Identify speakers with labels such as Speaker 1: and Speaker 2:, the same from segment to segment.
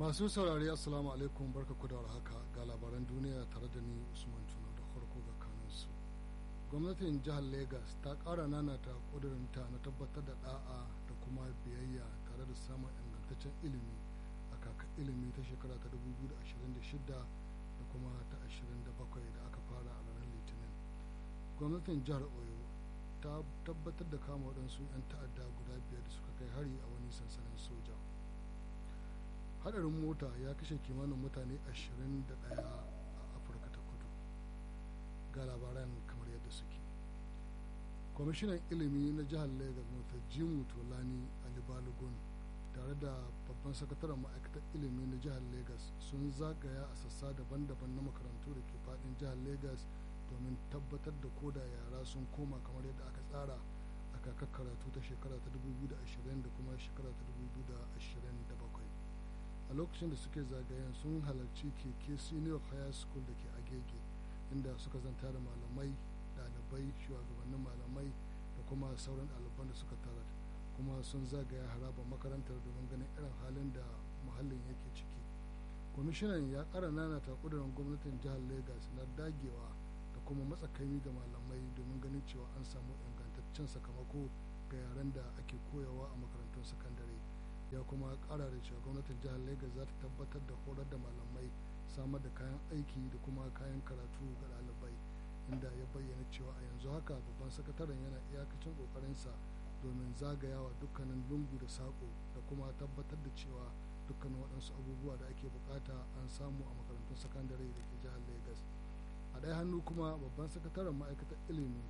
Speaker 1: masu saurari assalamu alaikum barka ku da haka ga labaran duniya tare da ni usman tuna da farko ga kanunsu gwamnatin jihar lagos ta ƙara nanata ƙudurinta na tabbatar da da'a da kuma biyayya tare da samun ingantaccen ilimi a kaka ilimi ta shekara ta 2026 da kuma ta 27 da aka fara a ranar litinin gwamnatin jihar oyo ta tabbatar da kama waɗansu 'yan ta'adda guda biyar da suka kai hari a wani sansanin soja hadarin mota ya kashe kimanin mutane 21 a afirka ta kudu ga labaran kamar yadda suke kwamishinan ilimi na jihar lagos mata jimu tolani ali balogun tare da babban sakataren ma'aikatar ilimi na jihar lagos sun zagaya a sassa daban-daban na makarantu da ke fadin jihar lagos domin tabbatar da koda yara sun koma kamar yadda aka tsara a kakar karatu ta shekara ta 2020 da kuma shekara ta 2027 a lokacin da suke zagayen sun halarci keke senior higher school da ke agege inda suka zanta da malamai ɗalibai shugabannin malamai da kuma sauran ɗaliban da suka tarar kuma sun zagaya harabar makarantar domin ganin irin halin da muhallin yake ciki kwamishinan ya ƙara nanata ƙudurin gwamnatin jihar lagos na dagewa da kuma matsakaimi ga malamai domin ganin cewa an samu ingantaccen sakamako ga yaren da ake koyawa a makarantun sakandare ya kuma kara da cewa gwamnatin jihar lagos za ta tabbatar da horar da malamai samar da kayan aiki da kuma kayan karatu ga ɗalibai inda ya bayyana cewa a yanzu haka babban sakataren yana iyakacin ƙoƙarinsa domin zagayawa dukkanin lungu da saƙo da kuma tabbatar da cewa dukkanin waɗansu abubuwa da ake bukata an samu a makarantun sakandare da ke jihar lagos a ɗaya hannu kuma babban sakataren ma'aikatar ilimi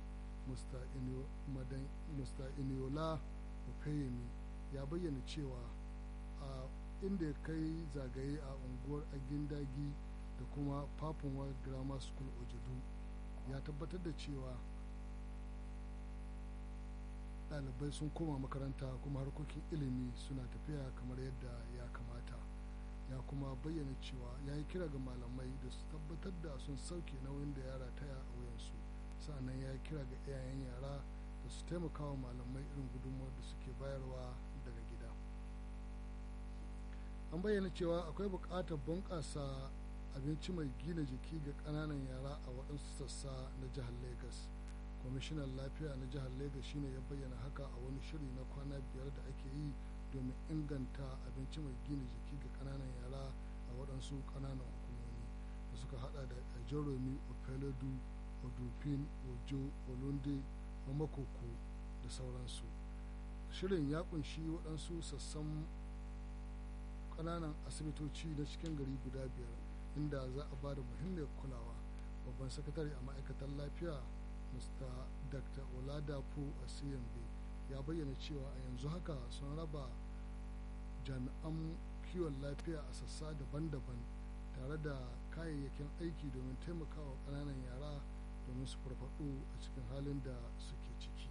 Speaker 1: musta iniola ofeyemi ya bayyana cewa a inda ya kai zagaye a unguwar agindagi da kuma papunwa grammar school ojudu ya tabbatar da cewa ɗalibai sun koma makaranta kuma harkokin ilimi suna tafiya kamar yadda ya kamata ya kuma bayyana cewa ya yi kira ga malamai da su tabbatar da sun sauke nauyin da yara taya a wuyansu sa'annan ya yi kira ga iyayen yara da su taimaka wa malamai irin gudunmawar da suke bayarwa daga gida an bayyana cewa akwai buƙatar bunƙasa abinci mai gina jiki ga ƙananan yara a waɗansu sassa na jihar lagos kwamishinan lafiya na jihar lagos shine ya bayyana haka a wani shiri na kwana biyar da ake yi domin inganta abinci mai gina jiki ga ƙananan yara a waɗansu ƙananan hukumomi da suka hada da jeromi opelodu odufin ojo olunde makoko da sauransu shirin ya kunshi waɗansu sassan ƙananan asibitoci na cikin gari guda biyar inda za a ba da muhimmiyar kulawa babban sakatare a ma'aikatar lafiya mr dr oladapo asiyambe ya bayyana cewa a yanzu haka sun raba jami'an kiwon lafiya a sassa daban-daban tare da kayayyakin aiki domin taimakawa ƙananan yara domin su farfaɗo a cikin halin da suke ciki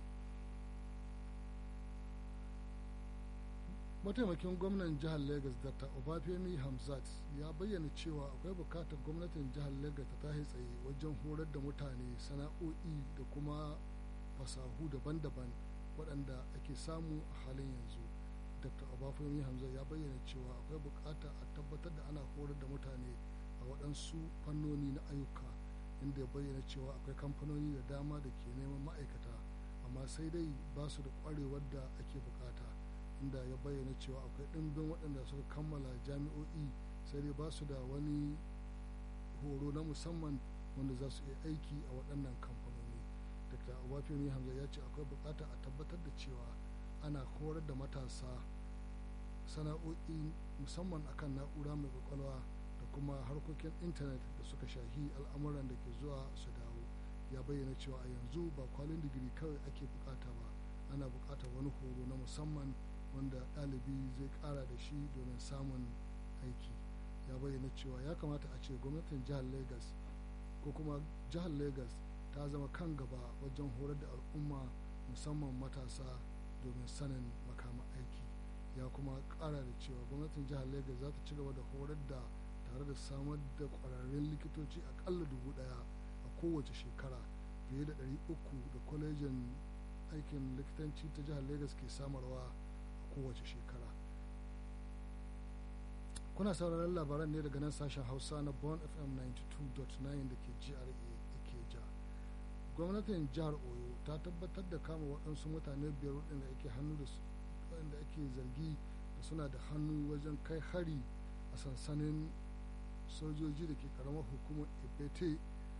Speaker 1: mataimakin gwamnan jihar lagos dr obafemi hamzat ya bayyana cewa akwai bukatar gwamnatin jihar lagos ta tashi tsaye wajen horar da mutane sana'o'i da kuma fasahu daban-daban waɗanda ake samu a halin yanzu dr obafemi hamzat ya bayyana cewa akwai bukata a tabbatar da ana horar da mutane a waɗansu fannoni na ayyuka inda ya bayyana cewa akwai kamfanoni da dama da ke neman ma'aikata amma sai dai ba su da ƙwarewar da ake bukata inda ya bayyana cewa akwai ɗimbin waɗanda suka kammala jami'o'i sai dai ba su da wani horo na musamman wanda za su iya aiki a waɗannan kamfanoni dr obafemi hamza ya ce akwai bukata a tabbatar da cewa ana horar da matasa sana'o'i musamman akan na'ura mai kwakwalwa da kuma harkokin intanet da suka shahi al'amuran da ke zuwa su dawo ya bayyana cewa a yanzu ba kwalin digiri kawai ake bukata ba ana bukatar wani horo na musamman wanda ɗalibi zai ƙara da shi domin samun aiki ya bayyana cewa ya kamata a ce gwamnatin jihar lagos ko kuma jihar lagos ta zama kan gaba wajen horar da al'umma musamman matasa domin sanin makaman aiki ya kuma ƙara da cewa gwamnatin jihar lagos za ta ci gaba da horar da tare da samar da ƙwararrun likitoci aƙalla dubu ɗaya a kowace shekara fiye da ɗari uku da kwalejin aikin likitanci ta jihar lagos ke samarwa kowace shekara kuna sauraron labaran ne daga nan sashen hausa na bon fm 92.9 da ke gra ikeja gwamnatin jihar oyo ta tabbatar da kama waɗansu mutane biyar waɗanda ake hannu da waɗanda ake zargi da suna da hannu wajen kai hari a sansanin sojoji da ke karamar hukumar ebete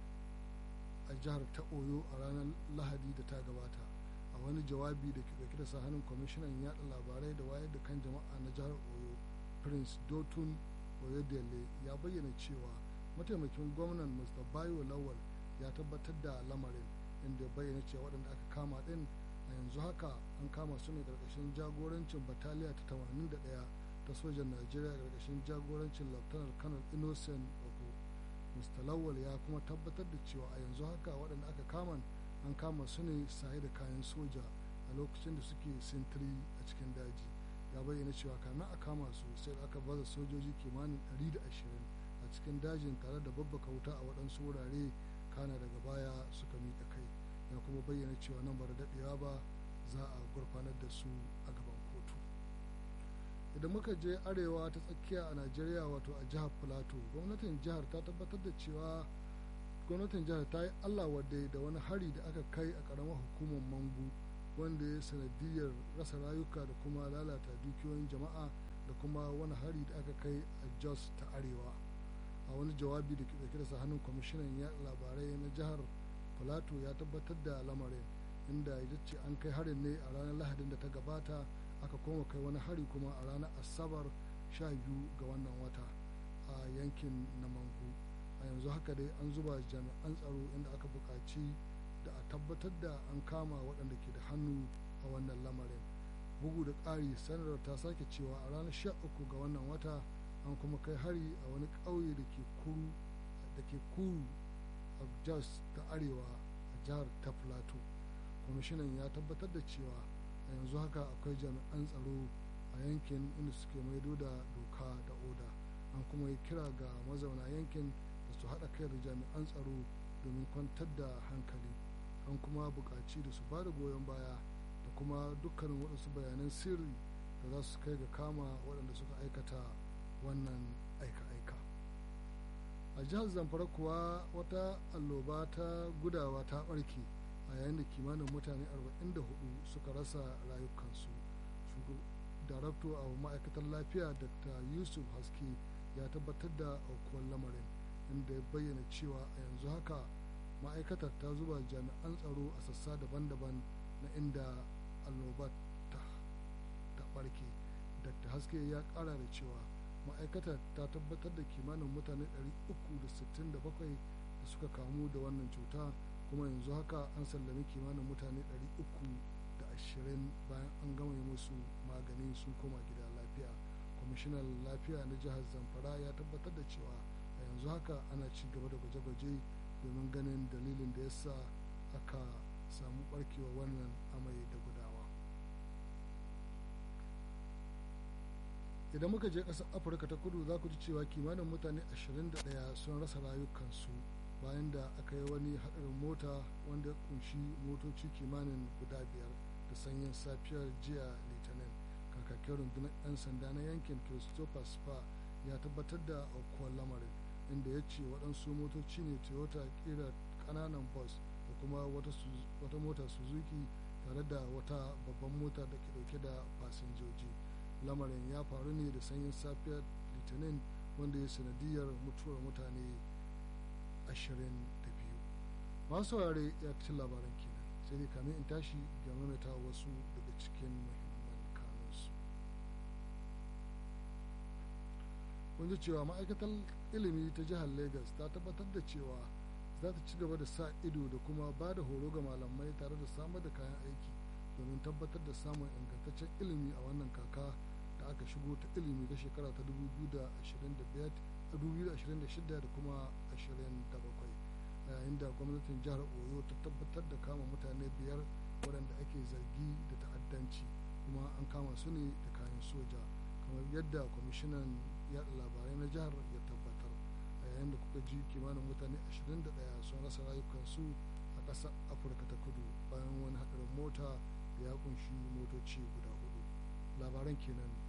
Speaker 1: a jihar ta oyo a ranar lahadi da ta gabata a wani jawabi da ke dauke da sahanin kwamishinan yada labarai da wayar da kan jama'a na jihar oyo prince dotun oyodele ya bayyana cewa mataimakin gwamnan mr bayo lawal ya tabbatar da lamarin inda ya bayyana cewa waɗanda aka kama ɗin a yanzu haka an kama su ne ƙarƙashin jagorancin bataliya ta 81 ta sojan najeriya ƙarƙashin jagorancin lieutenant colonel innocent ogo mr lawal ya kuma tabbatar da cewa a yanzu haka waɗanda aka kama an kama su ne saye da kayan soja a lokacin da suke sintiri a cikin daji ya bayyana cewa kamin a kama su sai aka baza sojoji kimanin 120 a cikin dajin tare da babbaka wuta a waɗansu wurare kana daga baya suka miƙa kai ya kuma bayyana cewa nan ba da daɗewa ba za a gurfanar da su a gaban kotu idan muka je arewa ta tsakiya a najeriya wato a jihar plateau gwamnatin jihar ta tabbatar da cewa gwamnatin jihar ta yi allah wadda da wani hari da aka kai a ƙaramar hukumar mangu wanda ya sanadiyar rasa rayuka da kuma lalata dukiyoyin jama'a da kuma wani hari da aka kai a jos ta arewa a wani jawabi da ke dauke da hannun kwamishinan ya labarai na jihar plateau ya tabbatar da lamarin inda ya ce an kai harin ne a ranar lahadin da ta gabata aka koma kai wani hari kuma a ranar asabar sha biyu ga wannan wata a yankin na mangu a yanzu haka dai an zuba jami'an tsaro inda aka buƙaci da a tabbatar da an kama waɗanda ke da hannu a wannan lamarin bugu da ƙari sanarwar ta sake cewa a ranar 13 ga wannan wata an kuma kai hari a wani ƙauye da ke kuru da ke kuru a jos ta arewa a jihar ta plateau kwamishinan ya tabbatar da cewa a yanzu haka akwai jami'an tsaro a yankin inda suke maido da doka da oda an kuma yi kira ga mazauna yankin da su haɗa kai da jami'an tsaro domin kwantar da hankali an kuma buƙaci da su ba da goyon baya da kuma dukkanin waɗansu bayanan sirri da za su kai ga kama waɗanda suka aikata wannan aika-aika a jihar zamfara kuwa wata alloba ta gudawa ta ɓarke a yayin da kimanin mutane 44 suka rasa rayukansu darakto a ma'aikatar lafiya dr yusuf haske ya tabbatar da aukuwar lamarin inda ya bayyana cewa a yanzu haka ma'aikatar ta zuba jami'an tsaro a sassa daban-daban na inda annoba ta barke dr haske ya kara da cewa ma'aikatar ta tabbatar da kimanin mutane 367 da suka kamu da wannan cuta kuma yanzu haka an sallami kimanin mutane 320 bayan an gama musu magani sun koma gida lafiya kwamishinan lafiya na jihar zamfara ya tabbatar da cewa a yanzu haka ana ci gaba da gwaje-gwaje domin ganin dalilin da yasa aka samu barkewa wannan amai da gudawa idan muka je ƙasar afirka ta kudu za ku ji cewa kimanin mutane 21 sun rasa rayukansu bayan da aka yi wani haɗarin mota wanda ya kunshi motoci kimanin guda biyar da sanyin safiyar jiya litinin kakakin rundunar 'yan sanda na yankin christopher spa ya tabbatar da aukuwar lamarin inda ya ce waɗansu motoci ne toyota kira ƙananan bus da kuma wata mota suzuki tare da wata babban mota da ke ɗauke da fasinjoji lamarin ya faru ne da sanyin safiyar litinin wanda ya sanadiyar mutuwar mutane 22 masu saurare ya ci labaran kenan sai dai kamin in tashi ga mamata wasu daga cikin muhimman kanunsu kun ji cewa ma'aikatar ilimi ta jihar lagos ta tabbatar da cewa za ta ci gaba da sa ido da kuma ba da horo ga malamai tare da samar da kayan aiki domin tabbatar da samun ingantaccen ilimi a wannan kaka da aka shigo ta ilimi ta shekara ta 2026 da kuma 27 a yayin da gwamnatin jihar oyo ta tabbatar da kama mutane biyar waɗanda ake zargi da ta'addanci kuma an kama su ne da kayan soja kamar yadda kwamishinan yaɗa labarai na jihar ya tabbatar a yayin da kuka ji kimanin mutane 21 sun rasa rayukansu a ƙasar afirka ta kudu bayan wani haɗarin mota da ya kunshi motoci guda hudu labaran kenan